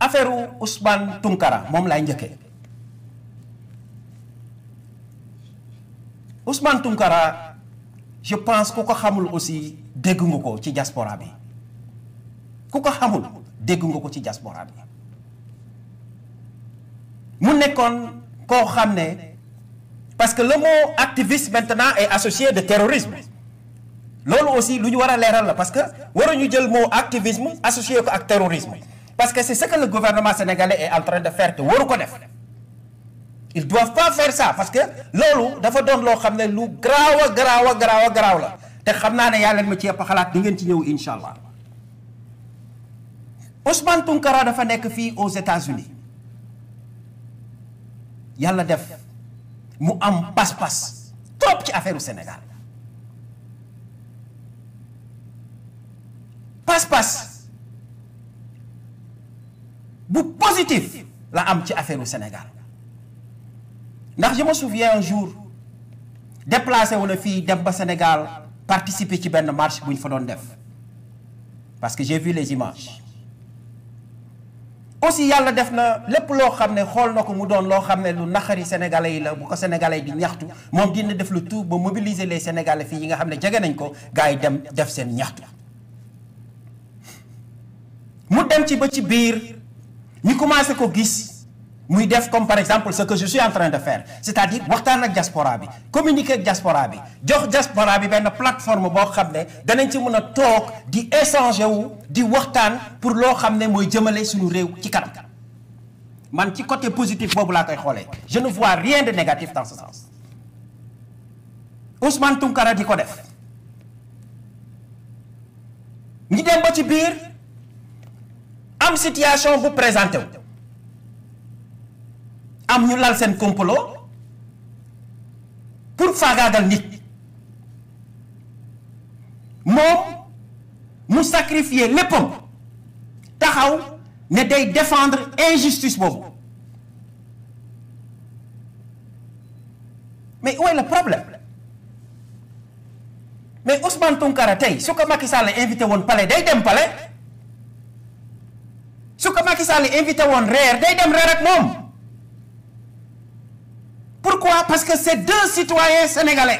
affaire Ousmane Tounkara moom laay njëkkee Ousmane Tounkara je pense ku ko xamul aussi dégg nga ko ci diaspora bi ku ko xamul dégg nga ko ci diaspora bi mu nekkoon koo xam ne parce que le mot activiste maintenant est associé de terrorisme loolu aussi lu ñu war a leeral la parce que waruñu jël mot activisme associé ko ak terrorisme parce que c'est ce que le gouvernement sénégalais est en train de faire te waru ko def ils doivent pas faire ça parce que loolu dafa doon loo xam ne lu garaaw a garaaw a garaaw a garaaw la te xam naa ne yaa leen ma ci yëpp xalaat di ngeen ci ñëw incha allah Ousmane Tounkara dafa nekk fii aux États-Unis yàlla def mu am pas-pas trop ci affaire u Sénégal pas-pas bu positif la am ci affaire u Sénégal ndax je me souviens un jour déplacé wu na fii dem ba Sénégal participer ci benn marche bu ñu fa doon def parce que j'ai vu les images aussi yàlla def na lépp loo xam ne xool na ko mu doon loo xam ne lu naxari sénégalais yi la bu ko sénégalais di ñaxtu moom dina def le tout ba mobiliser les sénégalais fii yi nga xam ne jege nañ ko gars yi dem def seen ñaxtu mu dem ci ba ci biir ñu commencé ko gis muy def comme par exemple ce que je suis en train de faire c'est-à-dire waxtaan ak diaspora bi communiquer ak diaspora bi jox diaspora bi benn plateforme boo xam ne danañ ci mën a toog di échanger wu di waxtaan pour loo xam ne mooy jëmale suñu réew ci kanam man ci côté positif boobu laa koy xoolee je ne vois rien de négatif dans ce sens Ousmane Tounkara di ko def ñi dem ba ci biir am situation bu présenté wu am ñu lal seen complot pour faagaagal nit moom mu sacrifier léppam taxaw ne day défendre injustice boobu mais où est le problème mais Ousmane Tounkara tey su ko Macky Sall invité woon palais day dem palais su ko Macky Sall invité woon reer day dem reer ak moom Pourquoi? Parce que c'est deux citoyens sénégalais.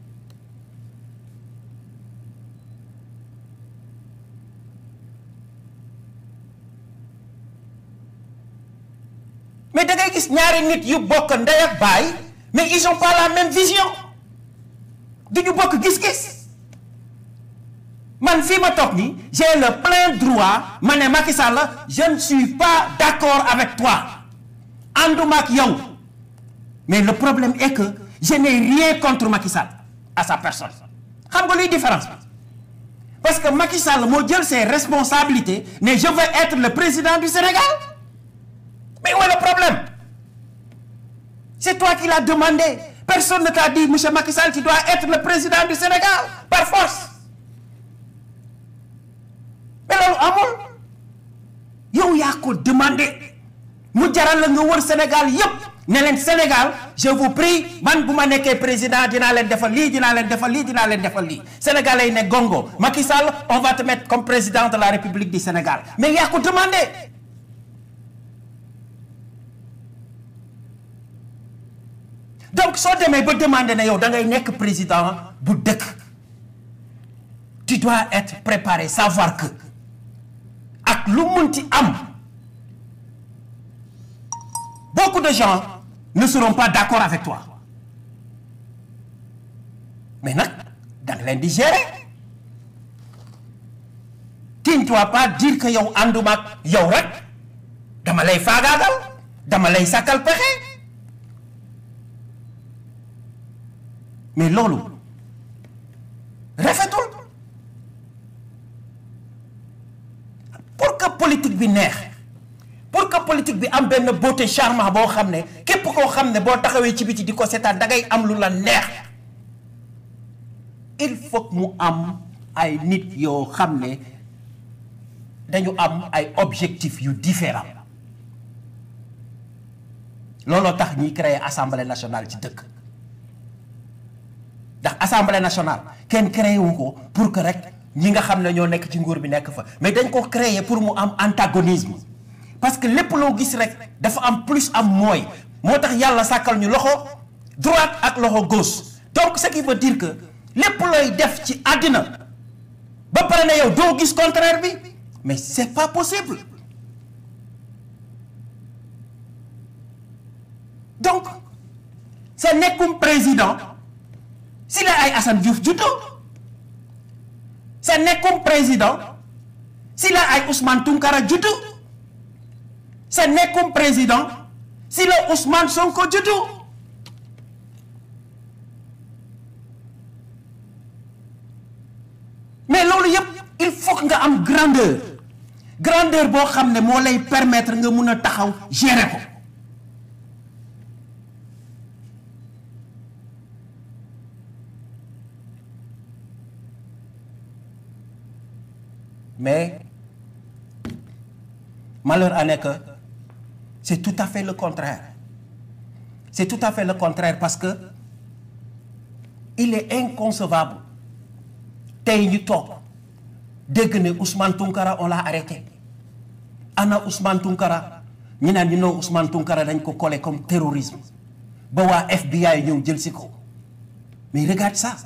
mais da ngay gis ñaari nit yu bokk ndey ak baay mais ils ont pas la même vision du ñu bokk gis-gis man fii ma toog nii j'ai le plein droit ma ne Macky Sall je ne suis pas d'accord avec toi ànduma ak yow. mais le problème est que je n'ai rien contre Macky Sall à sa personne xam nga luy différence bi parce que Macky Sall moo jël ses responsabilités ne je veux être le président du Sénégal mais où est le problème c'est toi qui l'as demandé personne ne t'a dit monsieur Macky Sall tu dois être le président du Sénégal par force mais loolu amul yow yaa ko demandé mu jaral la nga wër Sénégal yépp ne leen Sénégal je vous prie man bu ma nekkee président dinaa leen defal lii dinaa leen defal lii dinaa leen defal lii sénégalais yi ne gongo Macky Sall on va te mettre comme président de la République du Sénégal mais yaa ko demandé donc soo demee ba demandé ne yow da ngay nekk président bu dëkk tu dois être préparé savoir que ak lu munti am beaucoup de gens ne seront pas d'accord avec toi mais nag da nga leen di gérer tu ne dois pas dire que yow ànduma ak yow rek dama lay faagaagal dama lay sàkkal pexe mais loolu rafetul pour que politique bi neex pour que politique bi am benn beauté charmant boo xam ne képp koo xam ne boo taxawee ci biti di ko seetaan da ngay am lu la neex il faut mu am ay nit yoo xam ne dañu am ay objectifs yu différents looloo tax ñuy créer assemblée nationale ci dëkk ndax assemblée nationale kenn créé wu ko pour que rek ñi nga xam ne ñoo nekk ci nguur bi nekk fa mais dañ ko créer pour mu am antagonisme parce que lépp loo gis rek dafa am plus am mooy moo tax yàlla sàkkal ñu loxo droite ak loxo gauche donc ce qui veut dire que lépp looy def ci àddina ba pare ne yow doo gis contraire bi mais c'est pas possible donc sa nekkum président si la ay Assane Diouf juddoo sa nekkum président si la ay Ousmane Tounkara juddu sa nekkum président si la Ousmane Sonko juddu mais loolu yëpp il faut que nga am grandeur grandeur boo xam ne moo lay permettre nga mun a taxaw gérer ko mais malheur en est que c'est tout à fait le contraire c'est tout à fait le contraire parce que il est inconcevable tey ñu toog dégg ne Ousmane Tounkara on l'a arrêté ana Ousmane Tounkara ñu naan ñu noo Ousmane Tounkara dañ ko collé comme terrorisme ba waa FBI ñëw jël si ko mais regarde ça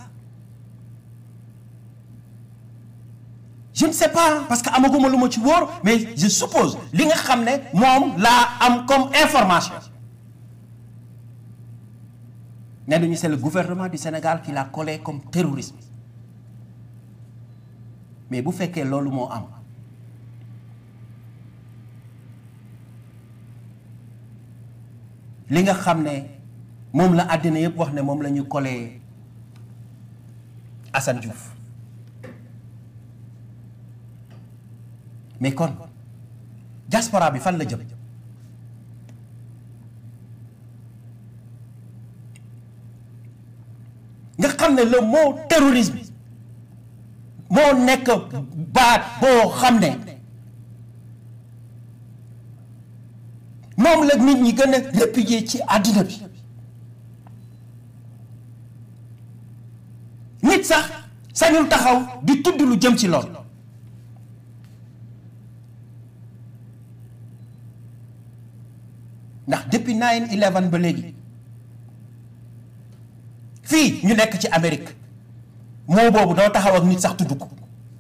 je ne sais pas parce que amaguma lu ma ci wóor mais je suppose li nga xam ne moom laa am comme information ne nañu c'est le gouvernement du Sénégal qui l'a collé comme terrorisme mais bu fekkee loolu moo am li nga xam ne moom la àddina yëpp wax ne moom la ñu collé Assane Diouf mais kon diaspora bi fan la jëm nga xam ne le mot terrorisme moo nekk baat boo xam ne moom la nit ñi gën a répudier ci àddina bi nit sax sañul taxaw di tudd lu jëm ci lool ndax depuis 9/11 ba léegi fii ñu nekk ci Amérique moo boobu doo taxaw ak nit sax tudd ko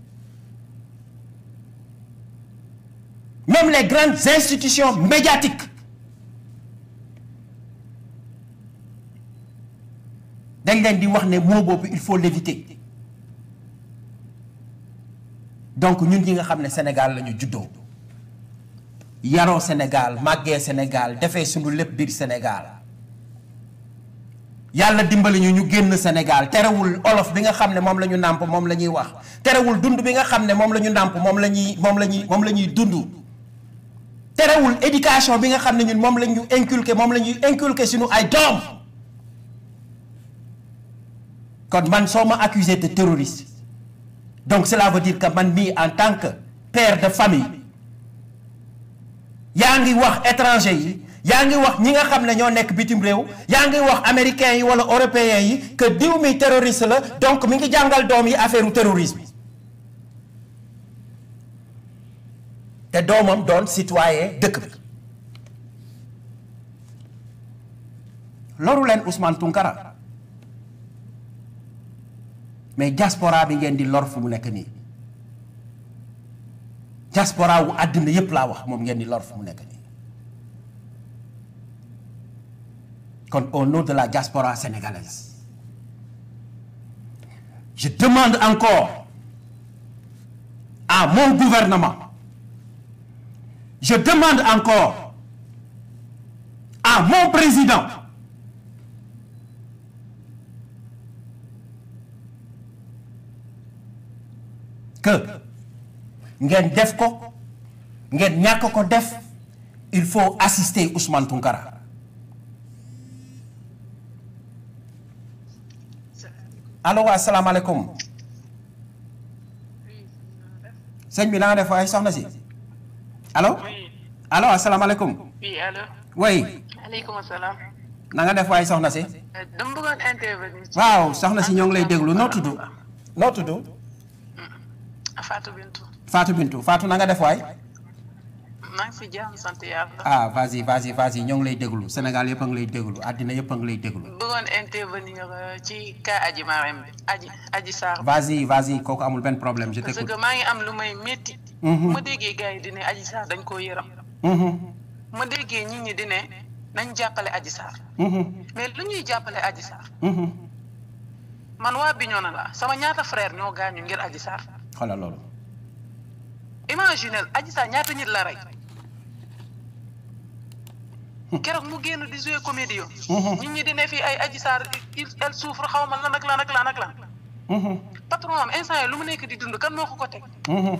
même les grandes institutions médiatiques dañ leen di wax ne moo boobu il faut l'éviter donc ñun ñi nga xam ne Sénégal la ñu juddoo yaroo Sénégal màggee Sénégal defee suñu lépp biir Sénégal yàlla dimbali ñu ñu génn Sénégal terewul olof bi nga xam ne moom la ñu nàmp moom la ñuy wax terewul dund bi nga xam ne moom la ñu nàmp moom la ñuy moom la ñuy moom la ñuy dund terewul éducation bi nga xam ne ñun moom la ñu inculqué moom la ñuy inculqué suñu ay doom kon man soo ma accusé de terroriste donc cela veut dire que man mii en tant que père de famille yaa ngi wax étranger yi yaa ngi wax ñi nga xam ne ñoo nekk bitim réew yaa ngi wax américains yi wala européens yi que diw mi terroriste la donc mi ngi jàngal doom yi affaire u terrorisme te doomam doon citoyen dëkk bi loru leen Ousmane Tounkara mais diaspora bi ngeen di lor fu mu nekk nii diaspora wu àddina yépp laa wax moom ngeen di lor fu mu nekk nii kon au nom de la diaspora sénégalaise je demande encore à mon gouvernement je demande encore à mon président que ngeen def ko ngeen ñàkk ko def il faut assister Ousmane Tounkara allo waa asalaamaaleykum sëñ bi na nga def waaye soxna si allo allo asalaamaaleykum oui allo. oui aleykum salaam. na nga def waaye soxna si dama bëggoon intervenir. ci- waaw soxna si ñoo ngi lay déglu noo tudd noo tudd Fatou Bintou. Fatou Bintou Fatou na nga def waay maa ngi si jàmm sant yàlla. ah vas-y vas-y vas-y ñoo ngi lay déglu Sénégal yëpp a ngi lay déglu àddina yëpp a ngi lay déglu bëggoon intervenir euh, ci cas Adji Marème bi Adji Adji Sarr. vas-y vas-y kooku amul benn problème je parce t'écoute que maa ngi am lu may métti. Mhm. ma déggee gars yi di ne Adji Sarr dañ koo yërëm. Mhm, ma déggee nit ñi di ne nañ jàppale Adji Sarr. mhm, mais lu ñuy jàppale Adji Sarr. mhm. man waa Bignona la sama ñaata frère ñoo gaañu ngir Adji Sarr. xoolal loolu imaginel Adji Sarr ñaata nit la rey. keroog mu génn di jouer comédie Mhm. nit ñi di ne fii ay Adji Sarr il elle souffre xaw ma lan ak lan ak lan ak lan. Mhm, patron am instant yi lu mu nekk di dund kan moo ko ko teg. mhm,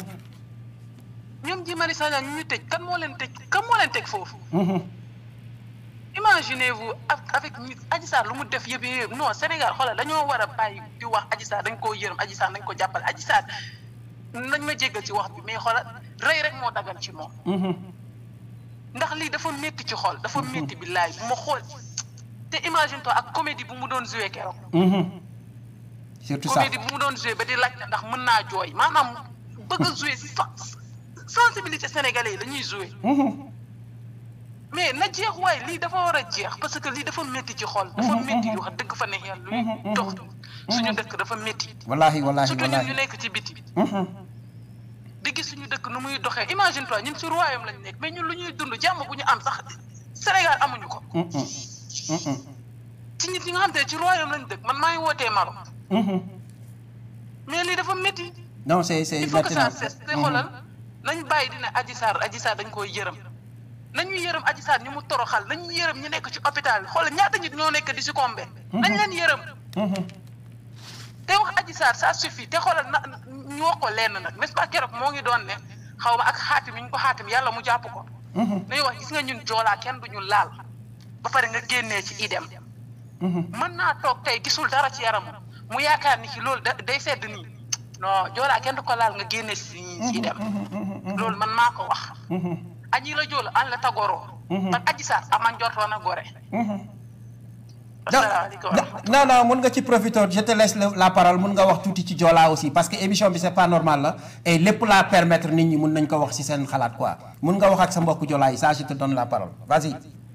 ñoom ji Mari Sagna ñu ñu tëj kan moo leen tëj kan moo leen teg foofu. mhm. imaginez-vous ak- avec nit Adji Sarr lu mu def yëpp yëpp non Sénégal xoolal dañoo war a bàyyi di wax Adji Sarr dañ koo yërëm Adji Sarr dañ ko jàppale Adji Sarr nañ ma jéggal ci wax bi mais xoolal rey rek moo dagan ci moom Mhm, ndax lii dafa métti ci xol dafa métti bi laay bu ma xool te imagine toi ak comédie bu mu doon joué keroog mhm. surtout ça comédie bu mu doon joué ba di laajte ndax mën naa jooy maanaam bëgg a joué sen- sensibilité sénégalais yi la ñuy joué Mhm, mais na jeex waaye lii dafa war a jeex parce que lii dafa métti ci xol dafa métti wax dëgg fa neex yàlla luy dox suñu dëkk dafa métti wallahi wallahi surtout ñun ñu wallahi nekk ci biti Mhm, di gis suñu dëkk nu muy doxee imagine toi ñun ci royaume lañ nekk mais ñun lu ñuy dund jàmm bu ñu am sax Sénégal amuñu ko mhm, mhm, ci nit ñi nga xam te ne ci royaume lañ dëkk man maa ngi wootee Maroc mhm. mais lii dafa métti non c'est c'est il faut que ça maintenant cesse te xoolal nañ bàyyi dina Adji Sarr Adji Sarr dañ koy yërëm nañu yërëm Adji Sarr ñu mu toroxal nañu yërëm ñu nekk ci hôpital bi xoolal ñaata nit ñoo nekk di succombé nañ leen yërëm Mhm, te wax Adji Sarr ça suffit te xoolal na ñu wax ko lenn nag n'est-ce pas keroog moo ngi doon ne xaw ma ak xaatim yi ñu ko xaatim yàlla mu jàpp ko mhm, nañu wax gis nga ñun joolaa kenn du ñu laal ba pare nga génnee ci idem mhm. mën naa toog tey gisul dara ci yaramam mu yaakaar ni ci loolu da day sedd nii non joolaa kenn du ko laal nga génnee ci ci idem loolu man maa ko wax Mhm, añi la joolu an la tagoroo Mhm. man Adji Sarr aman njortoon a gore mhm. asalaamaaleykum wa rahmatulah. non non mun nga ci profiter je te laisse le- la parole mun nga wax tuuti ci Joola aussi parce que émission bi c'est pas normal la et lépp laa permettre nit ñi mun nañ ko wax ci seen xalaat quoi mun nga wax ak sa mbokku Joola yi ça je te donne la parole vas-y.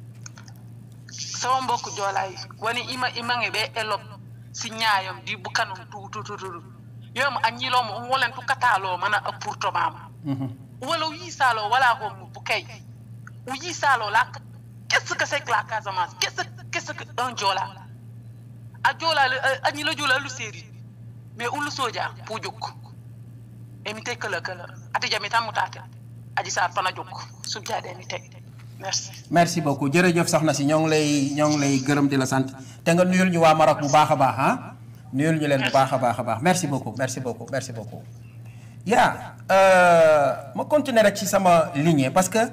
sama mbokk joolaay woni ima imange ɓe elop si ñaayam di bukanum tututututu yomo a ñilomo um wolen tukatalo mana a pourtomama Mhm, wala o yisalo wala ko mo bukay o yisalo la qu'est-ce que c'est que la Casamance qu'est-ce qu'est-ce que un joola a joola a ñila joola lu séeri mais ulu soja pour jóg emi teg këla këla ati jami tan mu taate aji saar fana jóg subjaade mi teg merci merci beaucoup jërëjëf soxna si ñoo ngi lay ñoo ngi lay gërëm di la sant te nga nuyul ñu waa Maroc bu baax a baax ah nuyul ñu leen bu baax a baax a baax merci beaucoup merci beaucoup merci beaucoup. yaa ma continuer rek ci sama lignée parce que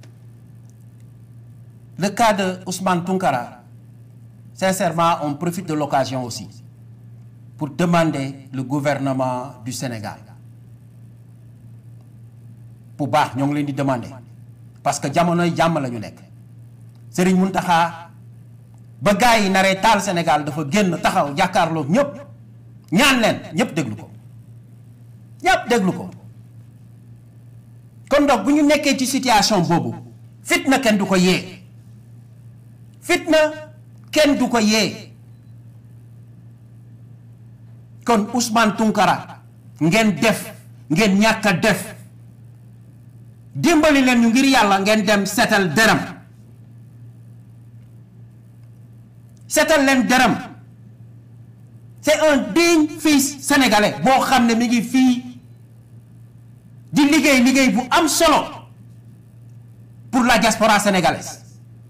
le cas de Ousmane Tounkara sincèrement on profite de l'occasion aussi pour demander le gouvernement du Sénégal bu baax ñoo ngi leen di demander parce que jamonoy jàmm la ñu nekk Serigne Mountakha ba gars yi naree taal Sénégal dafa génn taxaw jàkkaarloo ñëpp ñaan leen ñëpp déglu ko ñëpp déglu ko kon donc bu ñu nekkee ci situation boobu fitna kenn du ko yee fitna kenn du ko yee kon Ousmane Tounkara ngeen def ngeen ñàkk a def dimbali leen ñu ngir yàlla ngeen dem seetal dërëm seetal leen dërëm c'est un digne fils sénégalais boo xam ne mi ngi fii di liggéey liggéey bu am solo pour la diaspora sénégalaise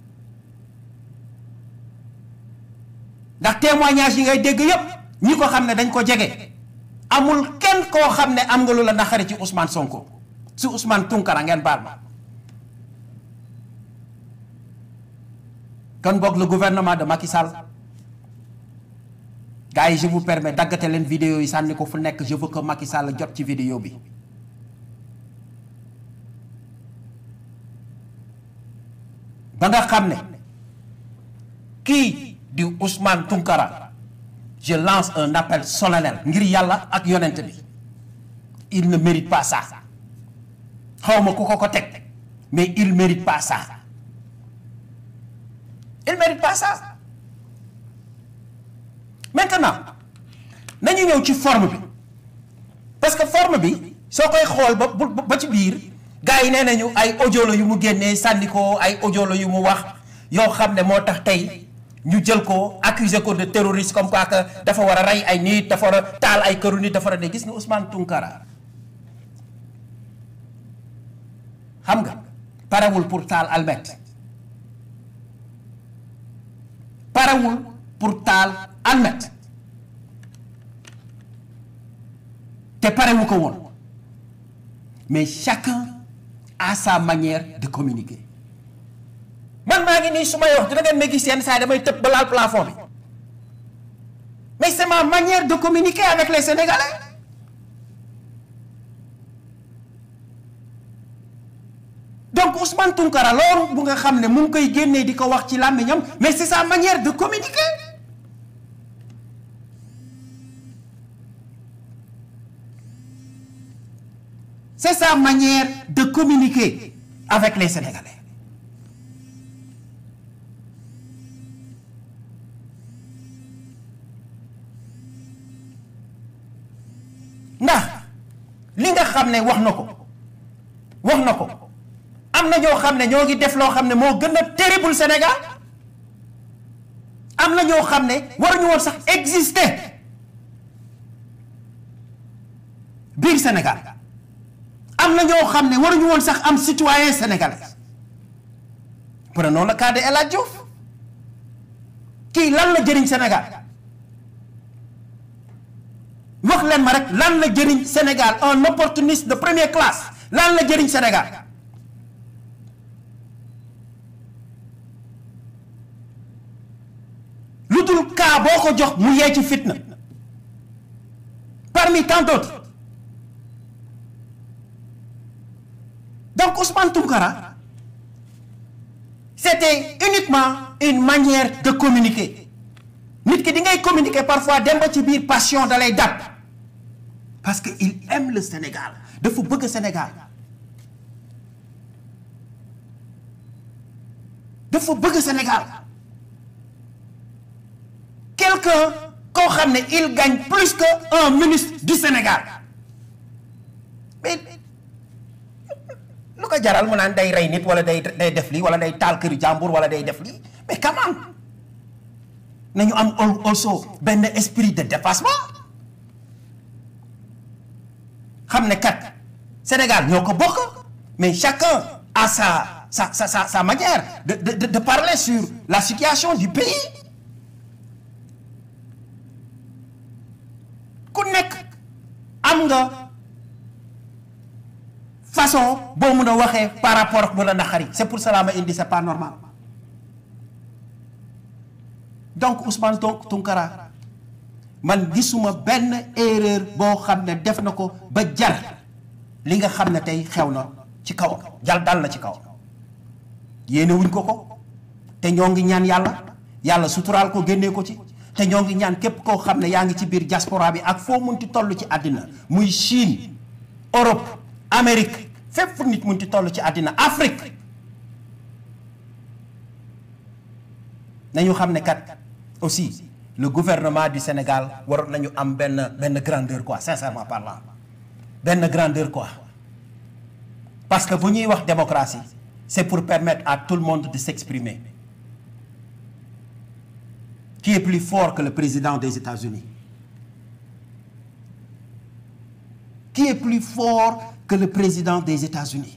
ndax témoignage yi ngay dégg yépp ñi ko xam ne dañ ko jege amul kenn koo xam ne am nga lu la naqari ci Ousmane Sonko si Ousmane Tounkara ngeen baal ma kon boog le gouvernement de Macky Sall gars yi je vous permets daggate leen vidéo yi sànni ko fu nekk je veux que Macky Sall jot ci vidéo bi ba nga xam ne kii di Ousmane Tounkara je lance un appel solennel ngir yàlla ak yonent bi il ne mérite pas ça xaw ma ku ko ko teg mais il mérite pas ça il mérite pas ça maintenant nañu ñëw ci forme bi parce que forme bi soo koy xool ba ba ci biir gars yi nee nañu ay audio la yu mu génnee sànni ko ay audio la yu mu wax yoo xam ne moo tax tey ñu jël ko accuser ko de terroriste comme quoi que dafa war a rey ay nit dafa war a taal ay këru nit dafa war a ne gis nga Ousmane Tounkara xam nga parewul pour taal almet parewul pour taal almet te parewu ko woon mais chacun a sa manière de communiquer man maa ngi nii su may wax dina ngeen ma gis yenn saa damay tëb ba laal plafond bi mais c'est ma manière de communiquer avec les Sénégalais donc Ousmane Tounkara loolu bu nga xam ne mu ngi koy génnee di ko wax ci làmmiñam mais c'est sa manière de communiquer c'est sa manière de communiquer avec les Sénégalais ndax li nga xam ne wax na ko wax na ko am na ñoo xam ne ñoo ngi def loo xam ne moo gën a terrible Sénégal am na ñoo xam ne waruñu woon sax exister biir Sénégal am na ñoo xam ne waruñu woon sax am citoyen sénégalais prenons le cas de El Hadj Diouf kii lan la jëriñ Sénégal wax leen ma rek lan la jëriñ Sénégal un opportuniste de première classe lan la jëriñ Sénégal lu dul cas boo ko jox mu yee ci fitna parmi tant d'autres donc Ousmane Tounkara c'était uniquement une manière de communiquer nit ki di ngay communiquer parfois dem ba ci biir passion da lay dab parce que il aime le Sénégal dafa bëgg Sénégal dafa bëgg Sénégal quelqu'un koo xam ne il gagne plus que un ministre du Sénégal mais lu ko jaral mu naan day rey nit wala day day def lii wala day taal këri jàmbur wala day def lii mais quand même nañu am also benn esprit de dépassement xam ne kat Sénégal ñoo ko bokk mais chacun a sa sa sa sa sa manière de de de parler sur la situation du pays ku nekk am nga façon boo mun a waxee par rapport ak lu la naqari c'est pour cela ma indi c'est pas normal donc Ousmane Tounkara man gisuma benn erreur boo xam ne def na ko ba jar li nga xam ne tey xew na ci kaw jal dal na ci kaw yéene wuñ ko ko te ñoo ngi ñaan yàlla yàlla suturaal ko génnee ko ci te ñoo ngi ñaan képp koo xam ne yaa ngi ci biir diaspora bi ak foo munti toll ci àddina muy Chine Europe Amérique fépp fu nit munti toll ci àddina Afrique nañu xam ne kat aussi le gouvernement du Sénégal waroon nañu am benn benn grandeur quoi sincèrement parlant benn grandeur quoi parce que bu ñuy wax démocratie c'est pour permettre à tout le monde de s'exprimer qui est plus fort que le président des États-Unis qui est plus fort que le président des États-Unis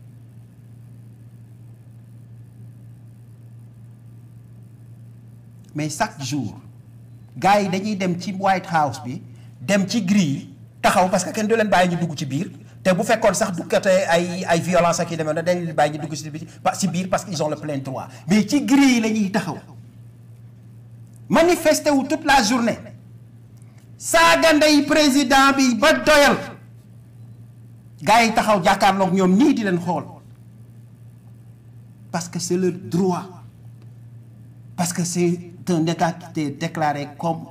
mais chaque jour gars yi dañuy dem ci White House bi dem ci grille yi taxaw parce que kenn du leen bàyyi ñu dugg ci biir te bu fekkoon sax du kate ay ay violence ak yi demee na dañ leen bàyyi ñu dugg ci biir ci biir parce que ils ont le plein droit mais ci grille yi la ñuy taxaw manifester wu toute la journée saaga ndey président bi ba doyal gars yi taxaw jàkkaarloog ñoom nii di leen xool parce que c'est leur droit parce que c'est un état qui est déclaré comme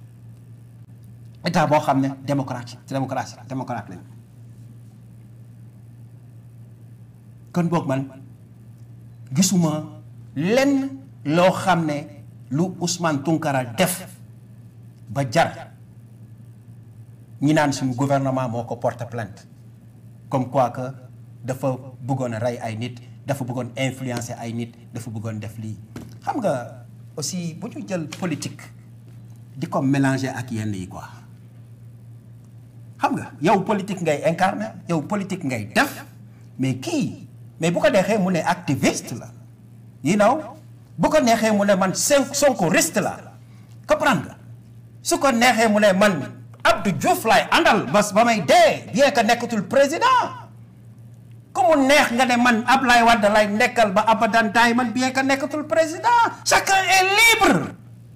état boo xam ne démocratie démocratie démocrate lañ kon boog man gisuma lenn loo xam ne lu Ousmane Tounkara def ba jar ñi naan suñu gouvernement moo ko porte plainte comme quoi que dafa bëggoon a rey ay nit dafa bëggoon influencer ay nit dafa bëggoon def lii xam nga aussi bu ñu jël politique di ko mélanger ak yenn yi quoi xam nga yow politique ngay incarner yow politique ngay def mais kii mais bu ko neexee mu ne activiste la you know bu ko neexee mu ne man sonkoriste la comprendre nga su ko neexee mu ne man Abdou Diouf laay àndal bas ba may dee bien que nekkatul président ku mu neex nga ne man Ablaye Wade lay nekkal ba abadan taay man bien que nekkatul président chacun est libre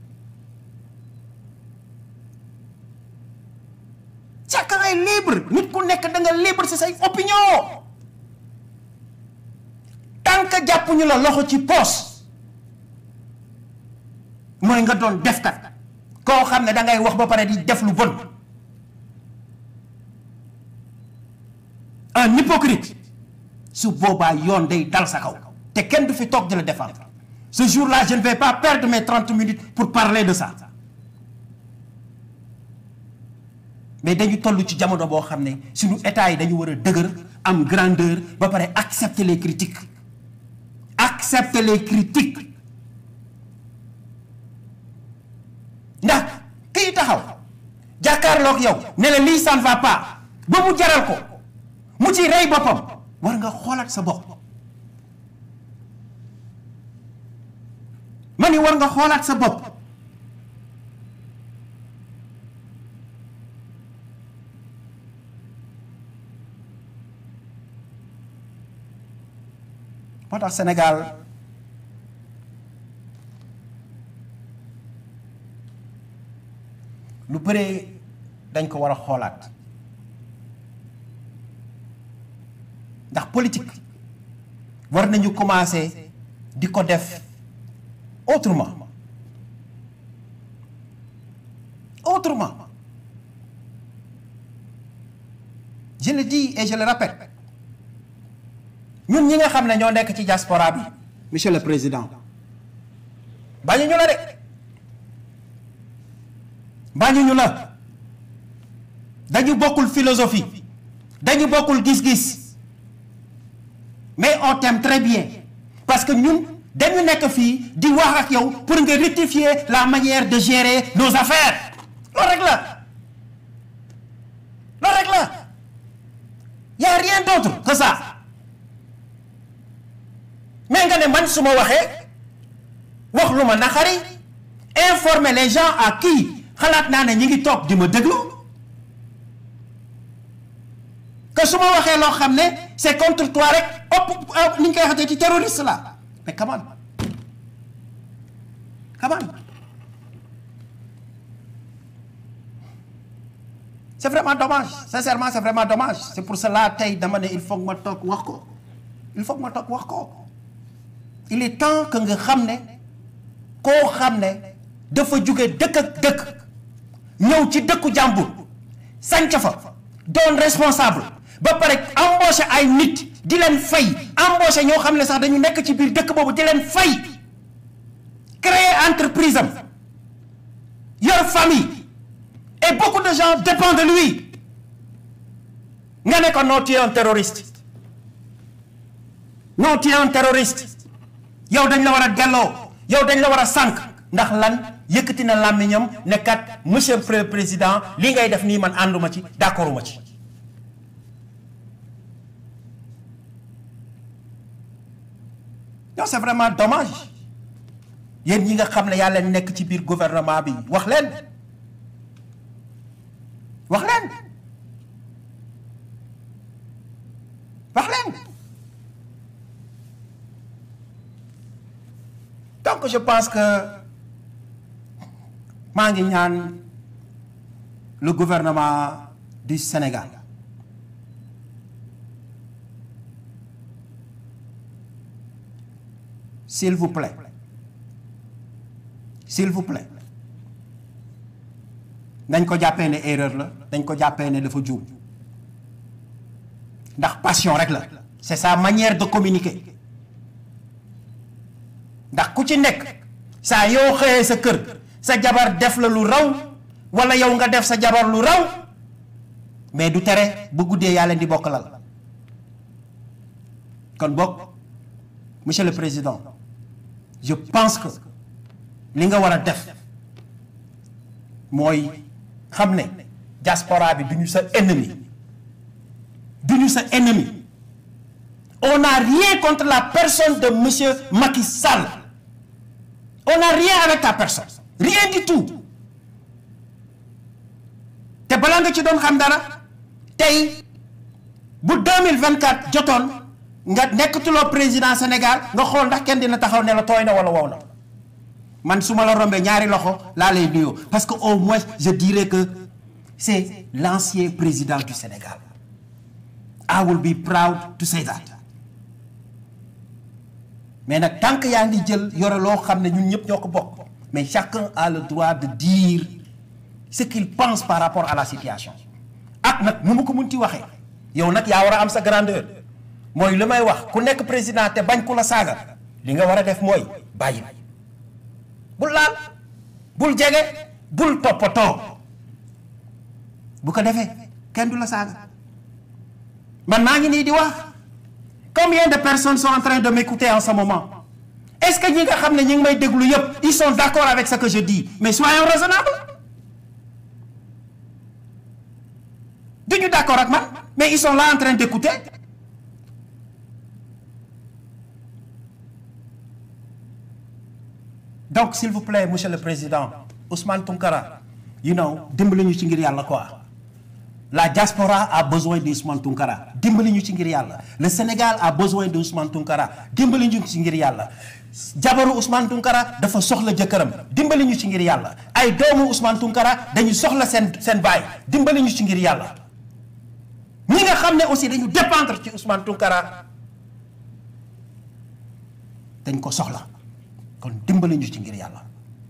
chacun est libre nit ku nekk da nga libre ci say opinion tant que jàppuñu la loxo ci poos mooy nga doon defkat koo xam ne da ngay wax ba pare di def lu bon un hypocrite su boobaa yoon day dal sa kaw te kenn du fi toog di la défendre ce jour-là je ne vais pas perdre mes trente minutes pour parler de ça mais dañu toll ci jamono boo xam ne suñu état yi dañu war a dëgër am grandeur ba pare accepter les critiques accepter les critiques ndax kii taxaw jàkkaarloog yow ne la lii ça ne va pas ba mu jaral ko mu ci rey boppam war nga xoolaat sa bopp ma ni war nga xoolaat sa bopp moo tax Sénégal lu bëree dañ ko war a xoolaat ndax politique war nañu commencer di ko def autrement autrement je le dis et je le répète ñun ñi nga xam ne ñoo nekk ci diaspora bi monsieur le président bañu ñu la de bañu ñu la dañu bokkul philosophie dañu bokkul gis-gis mais on t'aime très bien parce que ñun dañu nekk fii di wax ak yow pour nga rectifier la manière de gérer nos affaires loolu rek la loolu rek la y a rien d'autre que ça mais nga ne man su ma waxee wax lu ma naxari informer les gens à qui xalaat naa ne ñi ngi toog di ma déglu que su ma waxee loo xam ne c'est contre toi rek ëpp ni ñu koy waxatee ci terroriste la mais come on come on c'est vraiment dommage sincèrement c'est vraiment dommage c'est pour cela tey dama ne il faut que ma toog wax ko il faut que ma toog wax ko il est temps que nga xam ne koo xam ne dafa jóge dëkk ak dëkk ñëw ci dëkku jàmbur sànc fa doon responsable ba pare embauché ay nit di leen fay embauché ñoo xam ne sax dañu nekk ci biir dëkk boobu di leen fay créer entreprise am yor famille et beaucoup de gens dépendent de lui nga ne ko non tu es un terroriste non tu es un terroriste yow dañ la war a delloo yow dañ la war a sànq ndax lan yëkkati na làmmiñam ne kat monsieur le président li ngay def nii man ànduma ci d'accorduma ci non c'est vraiment dommage yéen ñi nga xam ne yàlla nekk ci biir gouvernement bi wax leen wax leen wax leen donc je pense que maa ngi ñaan le gouvernement du Sénégal s'il vous plaît s'il vous plaît dañ ko jàppee ne erreur la dañ ko jàppee ne dafa juum ndax passion rek la c'est sa manière de communiquer ndax ku ci nekk saa yoo xëyee sa kër sa jabar def la lu raw wala yow nga def sa jabar lu raw mais du tere bu guddee yaa leen di bokk lal kon bokk monsieur le président je pense que li nga war a def mooy xam ne diaspora bi du ñu sa ennemi du ñu sa ennemi on n'a rien contre la personne de monsieur Macky Sall on n'a rien avec ta personne rien du tout te balaa nga ci doon xam dara tey bu 2024 jotoon nga nekkatuloo président Sénégal nga xool ndax kenn dina taxaw ne la tooy na wala wow na man su ma la rombee ñaari loxo laa lay nuyoo parce que au moins je dirais que c'est l'ancien président du Sénégal I will be proud to say that mais nag tant que yaa ngi jël yore loo xam ne ñun ñëpp ñoo ko bokk mais chacun a le droit de dire ce qu'il pense par rapport à la situation ak nag nu mu ko munti waxee yow nag yaa war a am sa grandeur mooy li may wax ku nekk président te bañ ku la saaga li nga war a def mooy bàyyi bul laal bul jege bul toppatoo bu ko defee kenn du la saaga man maa ngi nii di wax combien de personnes sont en train de m'écouter en ce moment est-ce que ñi nga xam ne ñi ngi may déglu yëpp ils sont d'accord avec ce que je dis mais soyons raisonnables duñu d'accord ak man mais ils sont là en train d'écouter donc s'il vous plaît monsieur le président Ousmane Tounkara you know dimbali ñu ci ngir yàlla quoi la diaspora a besoin de Ousmane Tounkara dimbali ñu ci ngir yàlla le Sénégal a besoin de Ousmane Tounkara dimbali ñu ci ngir yàlla jabaru Ousmane Tounkara dafa soxla jëkkëram dimbali ñu ci ngir yàlla ay doomu Ousmane Tounkara dañu soxla seen seen baay dimbali ñu ci ngir yàlla ñi nga xam ne aussi dañu dépendre ci Ousmane Tounkara dañ ko soxla kon dimbali ñu ci ngir yàlla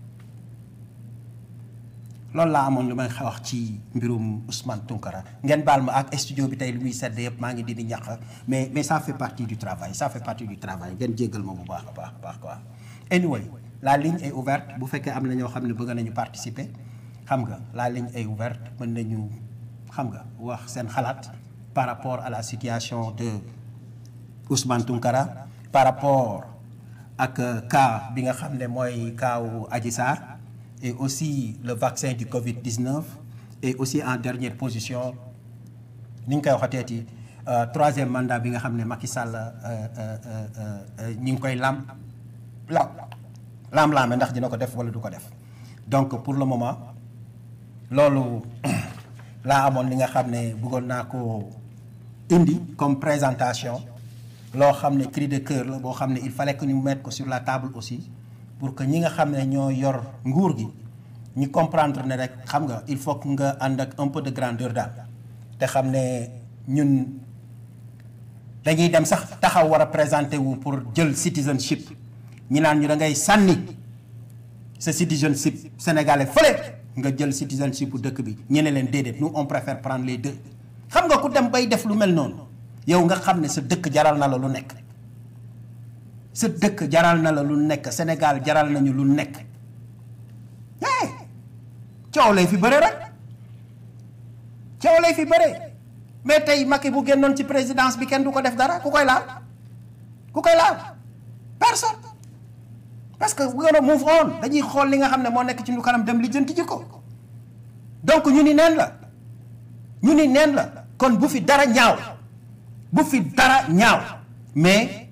loolu laa amoon lu may wax ci mbirum Ousmane Tounkara ngeen baal ma ak studio bi tey li muy sedd yëpp maa ngi di di ñax mais mais ça fait partie du travail ça fait partie du travail ngeen jéggal ma bu baax a baax a baax quoi. anyway la ligne est ouverte bu fekkee am na ñoo xam ne bëgg nañu participer xam nga la ligne est ouverte mën nañu xam nga wax seen xalaat par rapport à la situation de Ousmane Tounkara par rapport ak cas bi nga xam ne mooy kaawu Adji Sarr et aussi le vaccin du Covid-19 et aussi en dernière position ni ñu koy waxateeti troisième mandat bi nga xam ne Macky Sall ñi ngi koy lam lam lam-laame ndax dina ko def wala du ko def donc pour le moment loolu laa amoon li nga xam ne bëggoon naa ko indi comme présentation loo xam ne cri de cœur la boo xam ne il fallait que ñu mettre ko sur la table aussi pour que ñi nga xam ne ñoo yor nguur gi ñu comprendre ne rek xam nga il faut que nga ànd ak un peu de grandeur daal te xam ne ñun dañuy dem sax taxaw war a présenter wu pour jël citizenship ñi naan ñu da ngay sànni sa citizenship sénégalais fële nga jël citizenship bu dëkk bi ñu ne leen déedéet nous on préfère prendre les deux xam nga ku dem bay def lu mel noonu yow nga xam ne sa dëkk jaral na la lu nekk sa dëkk jaral na la lu nekk Sénégal jaral nañu lu nekk eh coow lay fi bëre rek coow lay fi bëre mais tey Macky bu génnoon ci présidence bi kenn du ko def dara ku koy laal ku koy laal personne parce que we're gonna move on dañuy xool li nga xam ne moo nekk ci ñu kanam dem lijjanti ji ko donc ñu ni neen la ñu ni neen la kon bu fi dara ñaaw bu fi dara ñaaw mais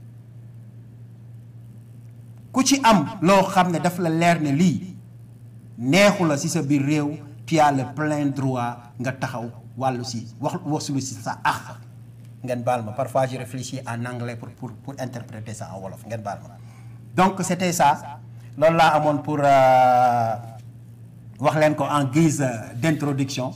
ku ci am loo xam ne daf la leer ne lii neexu la ci sa biir réew tu as le plein droit nga taxaw wàllu si wax wasulu si sa ax ngeen baal ma parfois je réfléchis en anglais pour pour pour interpréter ça en wolof ngeen baal ma donc c'était ça loolu laa amoon pour wax leen ko en guise d'introduction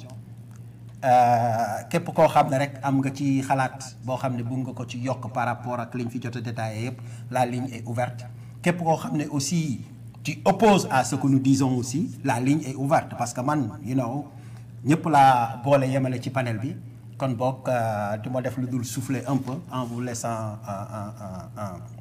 képp koo xam ne rek am nga ci xalaat boo xam ne bëgg nga ko ci yokk par rapport ak liñ fi jot a détaillé yëpp la ligne est ouverte képp koo xam ne aussi tu opposes à ce que nous disons aussi la ligne est ouverte parce que man you know ñëpp laa boole yemale ci panel bi kon boog du ma def lu dul souffler un peu en vous laissant en en en